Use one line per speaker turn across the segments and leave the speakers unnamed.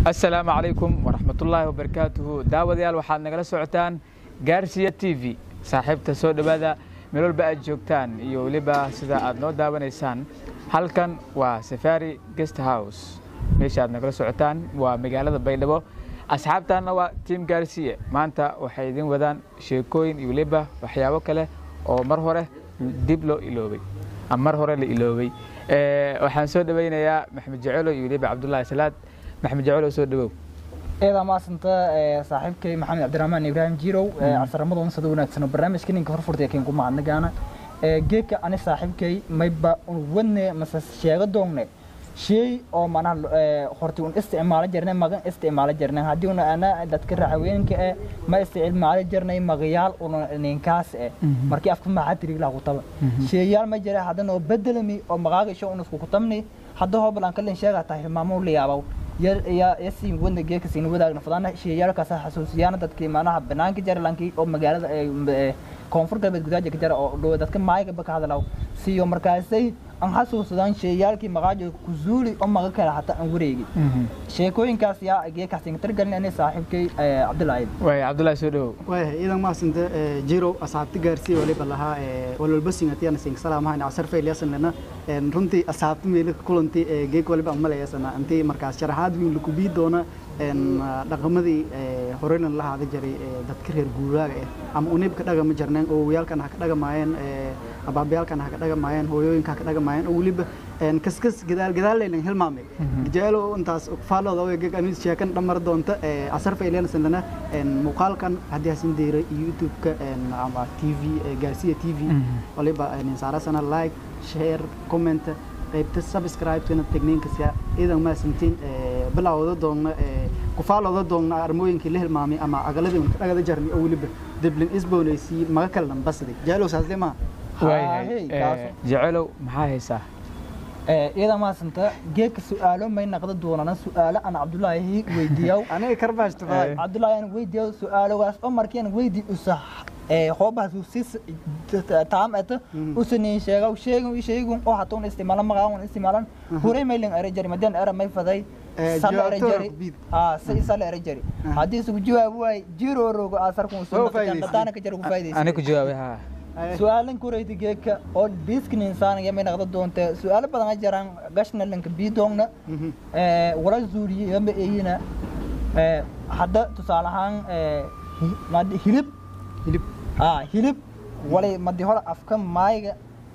asalaamu calaykum waraxmatullaahi wabarakaatuhu daawadayaal waxaad nagala socotaan gaarsiya t v saaxiibta soo dhowaada meel walba aad joogtaan iyo weliba sida aad noo daawanaysaan halkan waa safari guest house meesha aad nagala socotaan waa magaalada baydhabo asxaabtaanna waa tiam gaarsiye maanta waxay idin wadaan sheekooyin iyo weliba waxyaabo kale oo mar hore dib loo iloobay ama mar hore la iloobay waxaan soo dhawaynayaa maxamed jacelo iyo weliba cabdullaahi salaad maxamed jacelo soo dhawow
eedaa maasanta saaxiibkay maxamed cabdiraxmaan ibraahim jirow casaramadoon sada wanaagsan barnaamijka ninka horfurtay keen ku mahadnagaana geedka ani saaxiibkay mayba wadne mase sheega doongne shay oo manaha horti un isticmaalo jirnay magan isticmaalo jirnay haddii una ana dadka raxaweenka eh ma isticmaalo jirnay magayaal una ninkaas eh markii afka maxaa tiriglaa kutaba sheeyaal ma jira haddana oo bedelami oo magaaga isho un isku kutabni hadda hoobalan kalin sheegaa tahay hilmaamo la yaabaw yasi wadna geedka siin wadaagna fadana sheeyaalkaas xasuusiyaana dadkii manaha banaanka jara lankii oo magaalada koonfur galbeed gudaaja ka jara oo dhow dadka maayga ka hadalaw siyo markaasay aan xasuusadaan sheeyaalkii maqaajo kuzuuli oo maga kale hataa aan wareegi sheekooyinkaas yaa geedkaas inga targalin ani saaxiibkay cabdulaahi
waay cabdullaahi soo dhawow
waaya iidan maasanta jirow asxaabti gaarsiiya waliba lahaa walwalbasingatiyana sing salaamahayn casar faylyasanlena runtii asxaabti meeli kulanti geeg waliba aan malayasana intii markaas sharaxaad wiin laku bii doona dhaqamadii horeyna la haada jiray dadka reer guuraaga ah ama unibka dhagama jirneen oo wayaalkan ha ka dhagamaayeen abaabayaalkan ha ka dhagamaayeen hooyooyinka ha ka dhagamaayeen oo weliba kaskas gadaal gadaal laylan hilmaamay jaelo intaas faalooda oo geg anis sheekan dhamar doonta casar faylena sandana muuqaalkan haddii hasin deeray youtube-ka ama t v gaarsiya t v waliba saarasana like share comment qaybta subscribe-kana tegniinkasya iidan maasantiin bilawda doonna kufaalooda doonna armooyinkii la hilmaamay ama agaladii unka dhagada jarnay oo weliba deblin isboonaysii maga kalanan basday jaalow saasle maa
waayahay jacelow maxaa haysaa
iyada maasanta geedka su-aalo may naqda doonana su-aalo aan cabdulaahi weydiiyaw
aniga karbaashta
cabdulaahi aan weydiiyaw su-aalogaas oo markii aan weydii usa hoobahaas usis taam eta usanin sheegaw sheegun sheegun oo hata un isticmaalan magaa un isticmaalan huray maylan era jari madaan era may faday sala era jari aa si sala era jari haddii isugu jawaab waay jirorogo aasarkun sunadaana ka jara ku faa'idaysa
ani ku jawaabay haa
su-aalan kurayta geedka oo biiskin insaan yamay naqda doonte su-aalo badan a jiraan gashna lanka biidoongna wala zuuliye yamba eyina hadda tusaale ahaan hilib
hilib
aa hilib walay madi hore afka maayga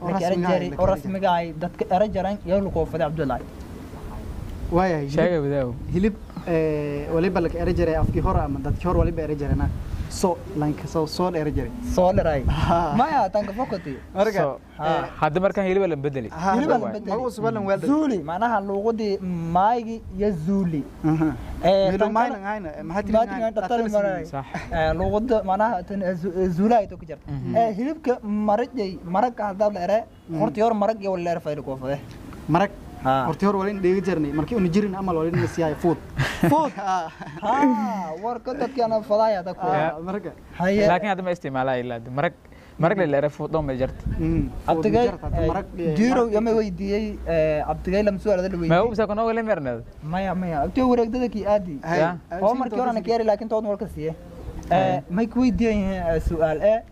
oo rasmigaay dadka era jaran iyo lukoofada cabdullaahi
waayahay
sheega wadaaw
hilib waliba laka era jaray afkii hore ama dadkii hore waliba era jarana so lanka soo soo era jaray
soo dharay maya tanka fokoti
marka
hadda markaan hiliba lan bedeli
Hilib aan bedeli.
magu subalan waa
zuuli macnaha luuqadii maaygi iyo zuuli
milo maynan hayna maxaa
sax
luuqada macnaha zuulaay to ka jirta hilibka marajay maragga haddaad la ere horta yor marag iyo wala ere fayl koofade
marag hortii hore walin dheegi jirnay markii una jirin amal walin nasiyahay food food
ha warka dadkana fadaaya dadku
marka
haye
laakiin hadda ma isticmaalaa ilaa marag marag la leere fuudhoon bay jarta
abdigay jirow yama weydiiyey abdigay lama su'aalada la
ma
weydiiyey
ubsa kuna wala merneed
maya maya abtiga wareegdada kii aadi
Ya.
oo markii horena ka yari laakiin tood walka siiye may ku weydiiyan su-aal e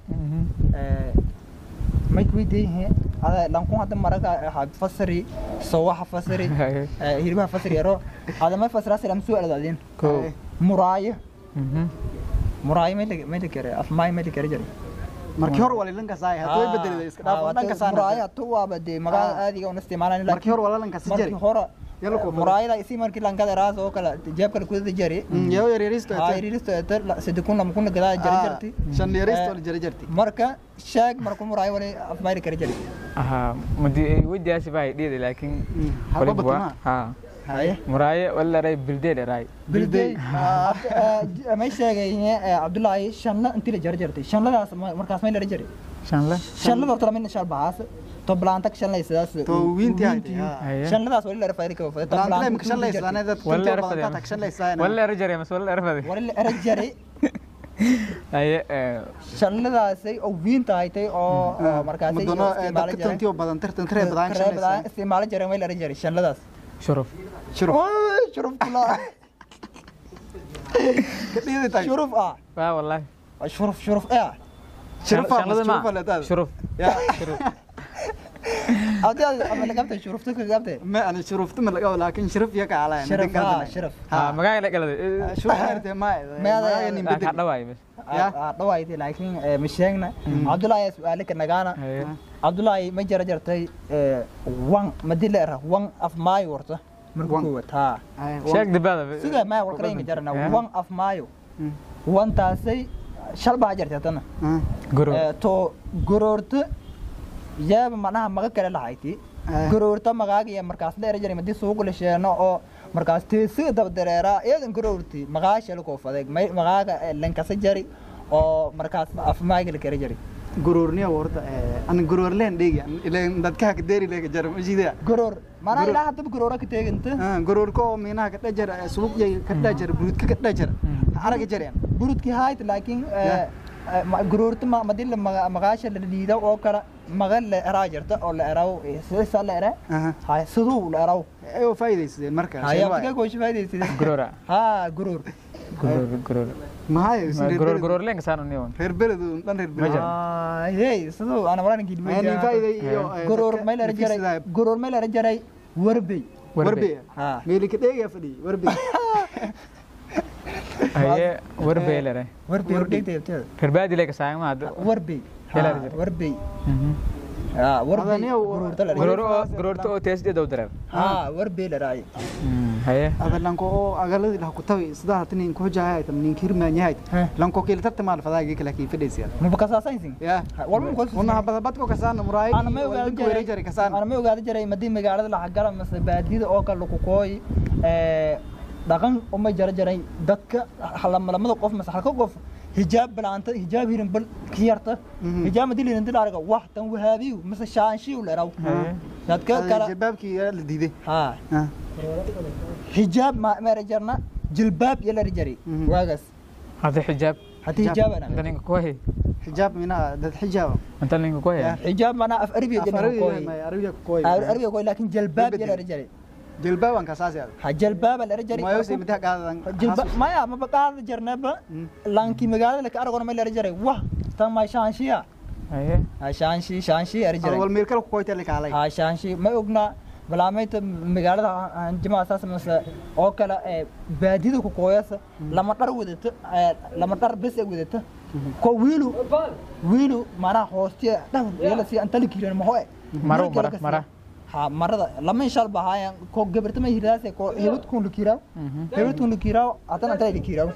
may ku weydiiyan ada lankun hadda maraga fasari sowaxa fasari hilbaha fasari yaro ada may fasiraasi lama su'aalada adin
ko
muraayo muraayo may la- may la kere afmaay may la kere jare
markii hore walin lankasaay hadda way bedelay iska dhaaf dhanka
muraayo
saana
hatu waaba dee magaa aadiga una isticmaalan
markii hore wala lankasi jari
markii hore
yalla ko
muraayada isi markii lankada raas oo kale jeebkale kudada jari
yaw yaryaristo
hayriristo ete sadi kun lama kuna gadaa jari jarti
shan yaryaristo la jari jarti
marka sheeg marku muraayo wali afmayri kara jari
aha madi weydiyaasi baa dhiida laakiin
halba
waliba waa
batuma
ha
haye
muraaye wala leeray bildeed eraay
bilday may sheegay cabdullaahi shanla intii la jari jartay shanladaas markaas may lara jari
shanle
shanlada horta lama shal bahaas to blaanta shanlay sidaas
To wiintii haytay, ha.
Haye.
shanladaas wali lara fayri kaba fayda
Laantay ma kashan laysaanay dad
wala
kuntii
leere
badan ka tagshan laysaanay
wala leere jare mas wala leere fade
wali la era jari
haye
shanladaasay oo wiinta haytay oo markaasay
madono dadka tuntii oo badan tartan tare badan shan laysaanay
isticmaalo jareen way la jari shanladaas
shuruf
shiro
shuruf kula
kadhiidi tahay
shuruf ah
waa wallahi
shuruf shuruf eh
shirfa
Shanlada ma-
shirfa leedahay
shuruf
ya
adi ama lagabtay shurufta ka gabtay
ma ana shurufta ma laga laakiin shirf ya ka alaa
shiraf ah shiraf
ha magaaga la galada
shurfa irte ma
Meeda-
nin
ka
bedel
dhawaay
Ya.
dhawaaytay laakiin ma sheegna cabdullaahi ayaa su-aale ka nagaana cabdullaahi ma jara jartay wan madila era wan af maayo warta marka
Wan.
koowaad haa
sheeg dibada
sida maya walkalaynka jarana
Eh.
wan af maayo wantaasay shal baa jartay haddana
guru
Eh, to goroorta yaaba macnaha maga kale lahayti goroorta magaaga iyo markaas dheer jaray madii suuq la sheeno oo markaas teesiga daba dareeraa iyadan goroorti magaasha la koofaday may- magaaga eh, lankasa jari oo markaas afmaaga la kala jari
gururniya warta ana gurur leen dhigi ileen dadka ka deeri leega jar ma jida
goroor manaa
Goroor.
ilaa haddaba goroora ka teeganta
gurur ko minaha ka dhajar suuq yay ka dhajar buudka ka dhajar araga jareen
burudkii haayt laakiin eh,
Ya.
eh, ma- goroorta ma- madii la maga- magaasha la dhiida oo kale maga la eraa jirta oo la eraw eh, sidasa la ere
aha
hay siduu la eraw
ay faa'iideysadeen marka
hayaa goosha faaidaysida
gurura
haa goroor
gurur gurur
mahay
gurur gurur leen kasaan niyon
reer beled dhan reer
Ma
beled
jiro.
Ah, hey siduu ana waran
Ani
gidmay
faa'iiday iyo
goroor may la jaray goroor may la jaray warbey
warbe
haa
meeli ka dheega fadhi warbe
haye warbeelere
warbey wardegtay abteeda
garbaadi le kasaan ma hada
warbey
Kela
Haa,
la jaray.
warbey haa warbey
Adaniya,
goroorta la
gurur
jaray
oo gururta oo teesdi dow dareer
haa warbey la raay
haye
adalanko oo agaladi lah ku tawi sida hatinin ku jahay tam nin kirmaanyahay
Heh.
lanko keel tarta maal fadaagi kala ki fadhiisiya
ma bakasaasaynsin
ya
walba ko
una habada badko kasaan muraay
ana ma ogaada
ku weeri jari kasaan
ana ma ogaada jiray madii magaalada la xagala mase baadiyada oo kale lagu kooy ee dhaqan uma jara jaray dadka lamada qof mase halka qof hijaab balaanta hijaab hirin bal ka yarta
Mhm.
hijaab madii lirin dil araga wax tan wahaabiyu mase shaanshiyu la eraw
Haye.
dadka kala
jabaabkii la diiday
haa
ha
hijaab ma meera jarna jilbaab iyo la jari
Mhm.
waagaas
hada xijaab
haddii
Hijaab.
hijaab
anta
ana
ninka ku hay
xijaab mina dad xijaab
anta ninka ku hay
Ya.
hijaab mana af arabiya jina
afarabi
kooy
ma arabiga ku koy
arabiya kooy laakiin jilbaab iyo la jari
jilbaaban ka saasi
ha jilbaab la jari
mayo si midah qaadan
jilba maya ma baqaada jarnaba
Mm.
lanki magaalada la ka aragona ma la jaray wah tan ma shaanshiya
haye
ha shaanshi shaanshi ari jaray
wal meel kale ku koyta la kaalay
ha shaanshi ma ogna balaamayta magaalada hanjima asaas mase oo kale ee baadida ku kooyasa lama dhar wadata ee, lama dhar bes ay wadata ko wiilu wiilu mana hoostiya dhah yala si anta la kiiran ma hoye
Maro, mara, mara.
ha marada lama inshal bahaya ko gabarta ma hiraase ko hebad kun la kiiraw hebad kun la kiiraw atan anta la kiiraw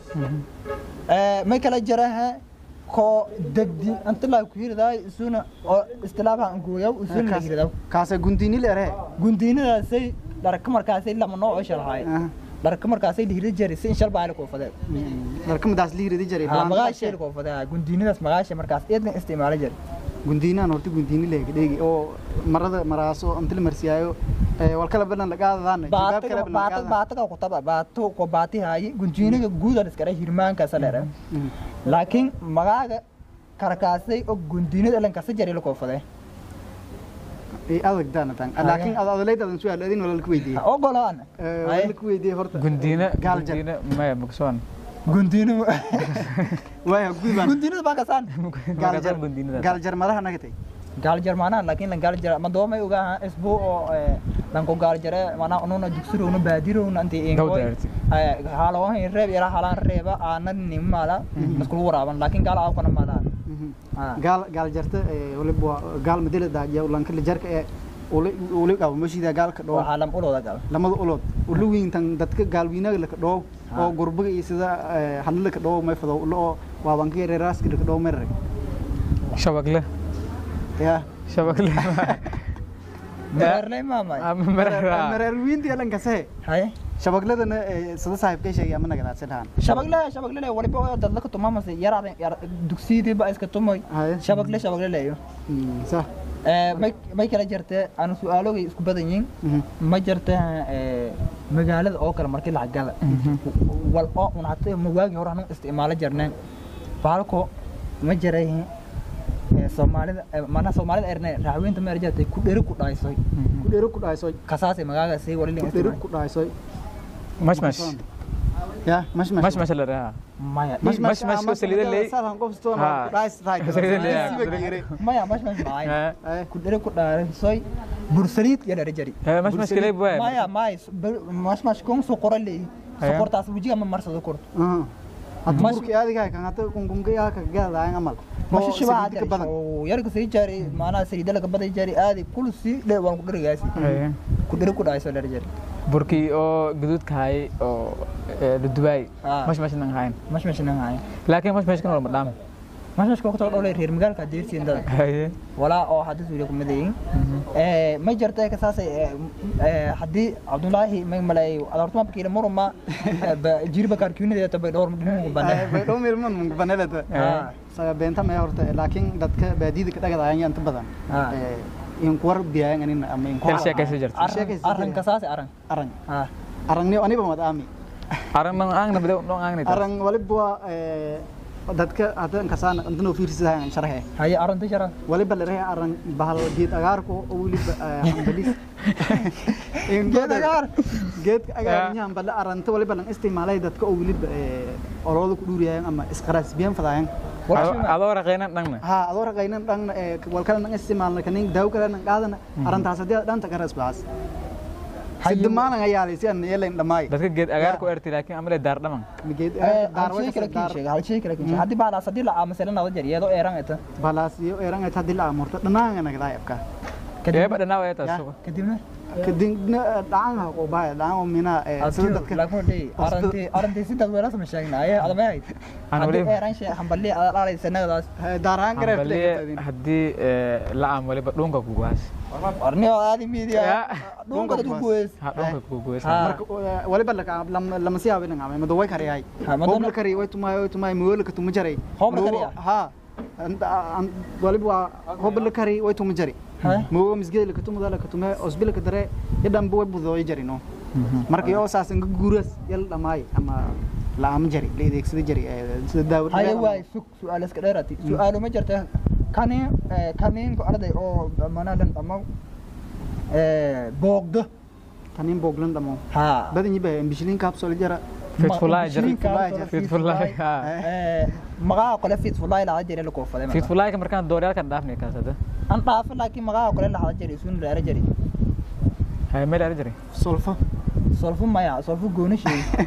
ee may kala jaraha ko degdi anta la ku hiraday isuna oo istilaabaha an gooyaw isuna la hiraday
kaasa gundini leere
gundiinadaasay dharka markaasay lama nooc oo shalahay dharka markaasay la hiri jiray si inshal baa la koofadee
dharka madaas liiridi jiray
ha magaashay la koofadee gundiinadaas magaashay markaas eedna isticmaala jiray
gundiinaan horta gundiini leega dheegi oo marada maraaso inta la marsiyaayo wal kala badan la qaadadaan jibaab kala badan la
baata
qaadadaan
baata ku taba baato ko baati haayi gundiinaga guud aan iskara hirmaanka salera laakiin magaaga karkaasay oo gundiinada lan kasa jiray la koofadee
ay adag daana tan laakiin ad adaleyd adan su'aal adin wala ku weydiiyey
ogolaan
wala ku weydiiyey horta
gundiina
gaal jar
gundiina maya mugsoon
gundiina
waaya guubaan
gundiinada baa kasaan
gaal jar
gundiinada
gaal jar madaha nagatay
gaal jar maanaha laakiin lan gaal jar ma doomay ugaa isbuu oo eh, lanko gaal jare maanaha ununa dugsurowna baadirowna intii
Gawda
inkoy
arti.
haalawahan reeb yara halaan reeba aanan nimmaala iskulu waraaban laakiin gaal aawkana maadaan
gaal gaal jarta waliba waa gaal madela daajiya ulanka la jarka ee uli uli qabo mashida gaalka dhoo
waxaa lam ulooda gaal
lamada ulood ulu wiintan dadka gaalwiinaga laka dhoo oo gurbaga iyo sida hadla laka dhoo may fado ulo oo waabanka yare raaski laka dhoo merre
shabagle
ya
shabagle
mareerley maamay
maraa
mareer wiinti alan kasahe
haye
shabagladana sida saaxiibkay sheegay ama nagadaadsan dhahan
shabagle shabagle waliba oo dadla ka tumamase yaraaden yar dugsiidii ba iska tumoy
haye
shabagle shabagle leeyo
sa
may may kala jirtee aanu su-aalogay isku badan yihiin ma jirta magaalada oo kale markii lacag gala wal oo un hata ma waagi hore anu isticmaalo jirneen baalko ma jiray soomaalida mana soomaalida erne raaxweynta ma erjatay ku dheri ku dhaaysoy
ku dheero ku dhaasoy
kasaasay magaaga sii wali
ku dheero ku dhaasoy
mashmash
ya mash mash
mash mash la dhahaa
maya
Mash- mash mash ko saliida leey.
sadan qof stoo
Ha.
rice right
Saliida leey, ah.
siba geere
maya mash mash maay
Eh,
ku dhere ku dhaaran soy bursaliid iyo dhere jari
eh, mash mash kale buu
maya maya mash mash kon soo qoran leey
Haya.
sokortaas wajiga ma marsado kor
hadda
Mash-
burki adiga kan hata kungunga yaa ka gaadaan amal
mashi
Oo
shibaa
saliida ka badan
oo yarga sii jari maana saliida laga baday jari aadi kul si dhe waan ku dhirigaasi
Eh,
ku dhere ku dhaay soo dhere jari
burkii oo gaduudka hay oo eh, la dubaay
Ah.
mash mash nan hayn
mash mash nan haay
laakiin mash mash kan waa madhaam
mash mash ko ku tolo reer magaalka deertiin dad
Haye.
walaa oo hadda suuliya kuma dayin ee ma jirta ka saasay ee hadii Abdullaahi ma malay adartuma bakira murma jirba karkiinada tabay dhowr muddo banaa
bay dhow meel man mun banelada
Ah.
saga beenta ma horta laakiin dadka baadida ka dhagadaayaan inta badan
Ah.
ee in kuwar biyaan anin ama in
Hel sheekaysi jirta.
arran arran ka saasay arran
arang
ha
arangni aniba mad aami
arang nang ang na bidaw nang ang nito
arang waliba ee dadka hadda kasaan intano fiirsadaan sharxe
haye arran tishara
waliba la rahay arang bahal geed agaarko oo waliba hambalis in
Geed agaar?
geed agaar nyaan bal aranta waliba lan isticmaalay dadka oo waliba ee olooda ku dhuuriyaan ama isqaraas biyan fadayaan
adoo raqaynan dhangna
ha adoo raqaynan dhan walkala nan isticmaalna kanin daaw kala nan qaadana arantaas hadii dhanta ka rasbaas sidmaana ayaalay si aan yeelayn dhamaay
dadka geed agaar ku erti laakiin amale daar dhaman
geed
ee
daar
hal shay kale kiin sheega hal shay kale kiin sheega hadii baa sadii la amasay lana jar iyadoo eeran eta
balaasiyo erang ay hadii la amurto dhanaanga naga afka
eeba dhanaa waa taas
Ya.
kadibna
kadibna dhacan ha oo bahay dhacan oo mina ee sida dadka
lagu dhii arranti arranti sidad weela sama sheegna aye adama hayd
Aan
hadii
wali-
eeran shay hamballi adaalay sanadaas
daaraan gareef
hambaliye haddii eh, la am waliba dhunka kuguhaas
arni oo aadi media
Ya.
dhunka dad ku guweys
ha dhunka kuguhaas
Ha.
marka waliba laka lama siyaabo inaan amay mado way kariyay
Ha, madana-
hobla kari way tumay way tumay mool ka tuma jaray
Hobla
Mogo-
kariya?
ha Anta- an- waliba waa hobla kari way tuma jari
Ha?
mogo misgeed laka tuma laka tuma osbil ka dare yadan way budo jari no marka yoo saasan ka guuras yal dhamaay ama la am jari la adeegsada jari ee, sida daawad
haye waay sug su-aal iska dheerati su-aalo ma jirta kani kaniinka arday oo manaadan dhamo boogdo
tanin booglan dhamo
ha
badan yiba bishilin kapsul jara
Fitfulay jira.
Fitfulay
Fitfulay, ha.
magaca kale fitfulay la jira la koofade
fitfulaayka markaan dooryaalkan dhaafnay kaasada
an dhaafo laakiin magaca kale la hada jira isun la jira
haye meel ara jiray
solfa
solfu maya solfu gooni sheegi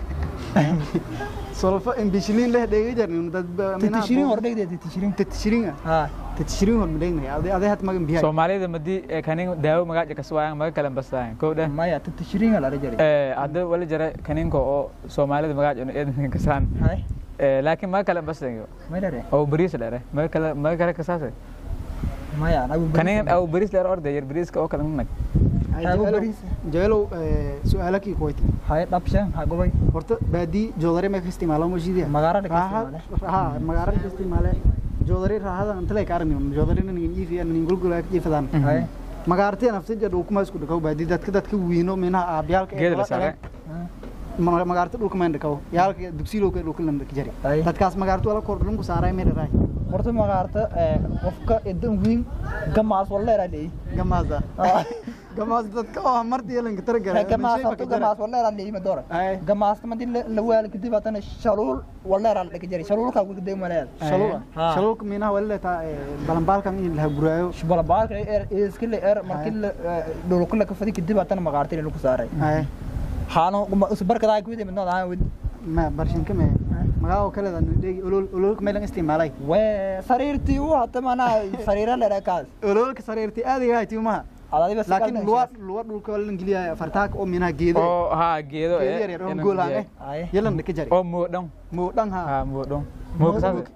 solfa in bishilin leh dhega jarnin dad
titishirin hordhegde titishirin
titishirin
ha
titishirin hor mileynay ade ade hat magan bihay
soomaalida madii eh, kanin daawo magaaja kaswaayaan maga kalen basaayan kow dheh
maya titishirin la jira
Eh, hadda wali jira kaninka oo soomaalida magaaja inu eedan kasaan
hay
Eh, laakiin maga kalen basayo
may dare
oo bariis dhere maga kale maga kale kasaase
maya nagu
kanin oo bariis dhere orde yar bariiska oo kale nag
Hago bariis.
jeelow su'aalakii kuwayti
hay dhabshan ha gobay
horta baadii joodari ma ka isticmaalo mashiidiya
Magaalada ka isticmaale.
ha magaalada ka isticmaale joodari raahada inta lay ka aragni joodari nin iifi nin gulgula ka jiifadaan
hay
magaartii nafta jadhu kuma isku dhakaw baadii dadka dadka wiino minaha aabiyaalka ee
geed la
wada
saare
dhaleen. Ma- magaarta dhulka mayn dhakaw yaalka dugsiilowka dhulka lan dhaki jari
Ay.
dadkaas magaarta wala kor dhulku saaray meel raay
horta magaarta qofka idan wiin gamaas walleera leey
gamaasa gamaas dadka oo martii yeelanka targala
gamaas horta gamaas walleera leey ma doora
ay
gamaas ma dil la waal kadib atana shaluul walleera la dhigi jiray shaluulka ugu day maleed
shaluuka
Ha.
shaluuka minaha wala taa balanbaalkan in la guraayo
shubala baalka er iska le er markii la dhulka la ka fadi kadib atana magaarta lagu saaray
ay
haano usbarkadaa ku yimid noo aan
ma barshinka me magaalo kale dan dhigi ulul ululka meelan isticmaalay
we sariirtii uu hata mana sariira la kaas
ululka sariirti aadiga hay tiumaha
adadiba
laakiin luwa luwa dhulka wala ingiliya fartaak oo minaha geedo
oo haa geedo
geedo yar yar oo goolaan eh
ay
yelan dhaka jari
oo moodhan
muu dhan ha
haa moodhan moo kasaase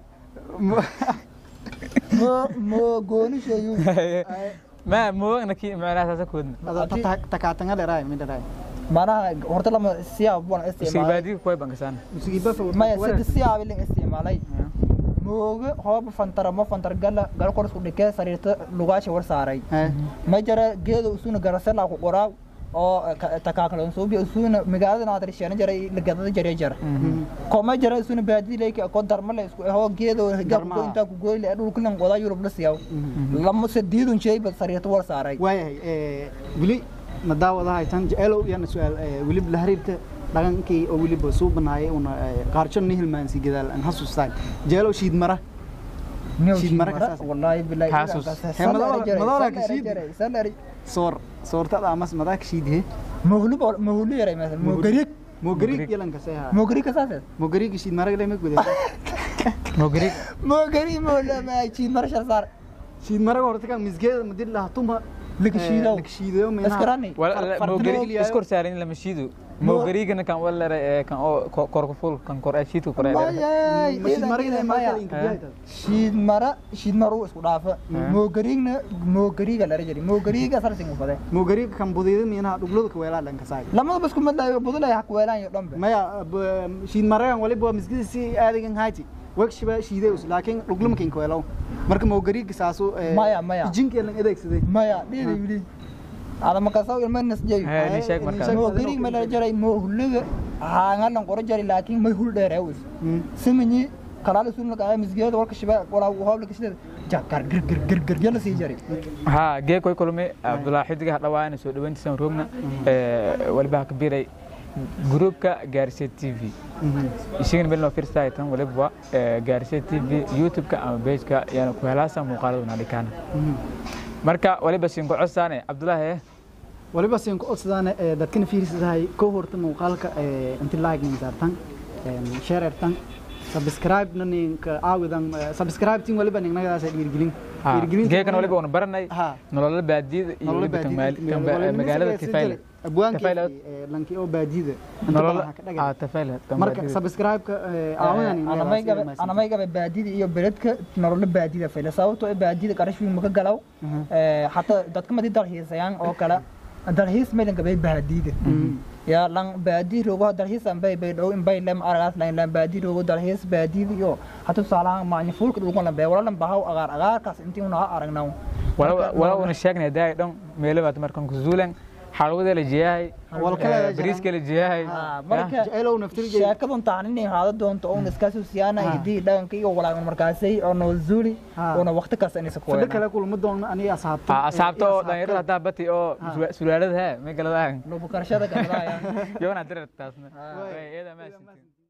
mo mo gooni sheeyu
ma moogna ki macnaha saasa koodna
takaatanga dheeraay midha dhaay
manaha horta lama siyaab baan isticmaalay
sibaadiga kuway bankasaan
musiiba fa
maya sida siyaab ilin isticmaalay mooga hoob fantara ma fantar gala gal qorsku dhikee sariirta lugaasha war saaray ma jara geedo usuna garasela ku qoraa oo takaakalo suubi usuna magaalada naadar sheena jaray lagadada jaray jar ko ma jara usuna baadi leeki ko darma le isku hoo geedo
Darma.
gabko inta ku gooyle dhulka lan qodaa yurub la siyaw lama sadiidun shay ba sariirta war saaray
waayahay weli ma daawadahay tan jeceelow iyana su-aal weli la xiriirta dhaqankii oo weliba suu banaayay una qaarjo ni hilmaansi gadaal aan xasuustaan jeelo shiid mara Shiid mara kasaas.
wallahi billahi
Kaasus.
He, madawla- madawla ka shiid.
salari
soor soortada amas madaak shiidhe
mohlu mohlu yaray mesela mogariig
mogariig yalan kasay ha
mogariig kasaas
mogariig shiid mara lama gudaa
mogrig
mogariig mohlu ma chiid mar shar sar
shiid mara horta kan misgeeda madil laha tuma
Laga shiido.
laga shiido
Iskarani.
mogrig iskor saarin lama shiido mogriigana kan walere ee kan oo ko- korka ful kan kor ee shiidka kor ee
Mayay,
shiid mara ilaa
maya.
marka inka biyaayta
shiid mara shiid maru isku dhaafa mogariigna mogariiga la rajari mogariiga sarsin u fade
mogariig kan budida miinaha dhuglada ka weelaa dhanka saay
lamada bas kuma daayo budulay hak weelaan iyo dhanbe
maya b- shiid maragan waliba waa misgida si aadigan hayti wegshiba shiideus laakiin dhuglama kinka weelow marka mogariiga saasu
Maya, maya.
jinkeelan adeegsaday
maya dhidi wili ada makasaw ilma nasjay
Hee, ni sheeg markaa.
mogariig ma la jaray mohluga haangalan qoro jari laakiin may hul dheereewis simanyi kalaal sunna ka misgeeda walka shiba wala hawla kashida jakar gir gir gir gir yala sii jari
ha gee koy kulmay abdullaahi xidiga hadhawaana soo dhaweyntiisan roogna waliba ha ka biiray gruupka gaarsiya t v isagana meel noo fiirsaay tan waliba gaarsiya t v youtube-ka ama page-ka yaana ku helaasa muuqaalada naadhikaana marka waliba siinko cosaane cabdullaahi eh
waliba siin ku codsadaan dadkana fiirsaday ko horta muuqaalka inti like nin saartan share ertan subscribe na ninka aawidan subscribe tin waliba nin nagadaas dhiirgelin
geekan waliba una baranay
ha
nolola baadiyada iyo waliba tan maal- tan ba- magaalada tifayle
abwaanka
Tifayle.
lanki oo baadiyada
nolola ah tifayle tan
marka
baadiyada.
subscribe-ka aawidan
anamay gabe anamay gabe baadida iyo beledka nolola baadida fayla sababtoo ah baadida qarash weyn maka galaw ee hatta dadka madi dalxiisayaan oo kale dalxiis maylan gabe baadida ya lan baadi rogo dalxiis an bay bay dhow in bay lem aragaas lan lan baadi rogo dalxiis baadida iyo hatta tusaalahan maanya fuulka dhulkan lan bay wala lan bahaw agaar agaarkaas intii una aragnaw
wala wala una sheegnay daay dhan meelo baad markan ku zuulan xalwada la jiyahay
Walkala la
bariiska la jiyahay
marka
jeceelow naftirjay
sheekadan taanin inay haada doonto oo iskaasoo siyaana hidii dhaqanka iyo walaagan markaasay oo noo zuuli
Ha.
oona waqti kasta inaysa ku
fadhi kale kulma doon aniga asxaabta
asaabta oo dhalinyarada haddaa bati oo sulaalada he may galadaan
nubukarashada kamadaaya
yona dirar taasna iyada maasintin